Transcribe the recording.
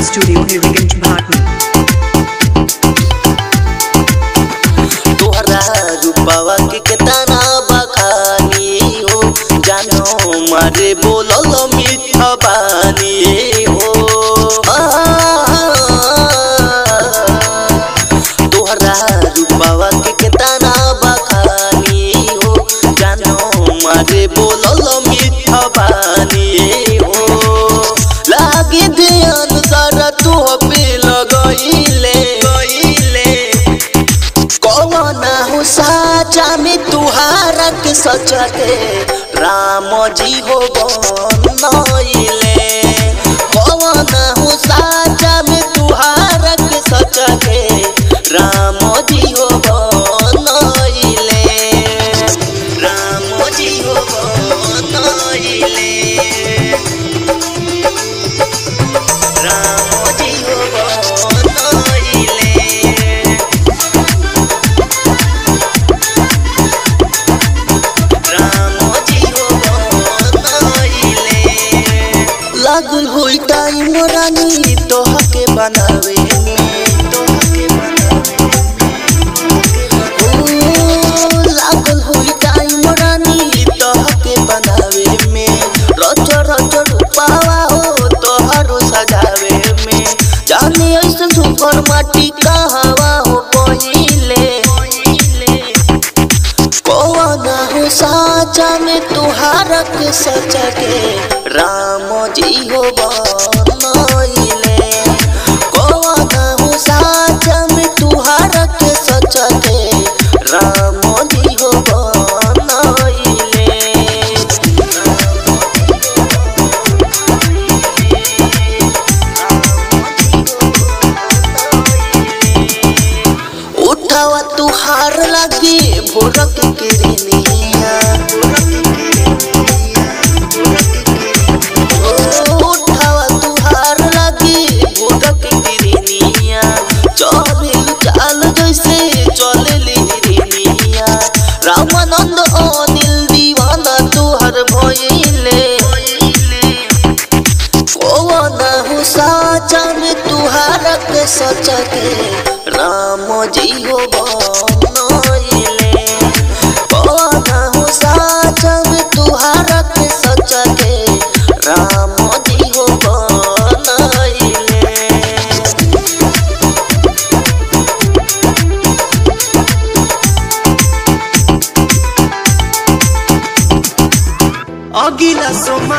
Studio Heriganj Bharti. तोहरा रूपावा के केतना बखानी हो जानो मारे बोलल मीठा बानी हो आ, तोहरा रूपावा के केतना बखानी हो जानो मारे बोलल मीठा बानी हो लागे ध्यान सारा तू पे लगइले गइले कौना हो साचा में तुहारा के सच के राम जी हो बनइले कौना हो साचा में तुहारा के सच के राम जी हो बनइले राम जी हो बनइले राम जी हो बनइले लागल होई टाइम रानी तोहा के बनावे में ओ, लागल होई टाइम रानी तोहा के बनावे में रच रच रूपावा हो तोहरो सजावे में जाने ऐसे सुपर माटी कहवा हो पहिले कौना हो साचा में तुहारा के सच के राम जी हो बनइले कौना हो साचा में तुहारा के सच के राम जी हो बनइले उठावा तुहार लगी भोरक किरनिया उठावा तुहार लगी भोरक किरनिया चले चाल जैसे चले लिरनिया रामानंद अनिल दीवाना तुहर भइले कौना हो साचा में तुहारा के सच के राम जी हो बनइले कौना हो साचा में तुहारा के सच के राम जी हो बनइले अगिला सोम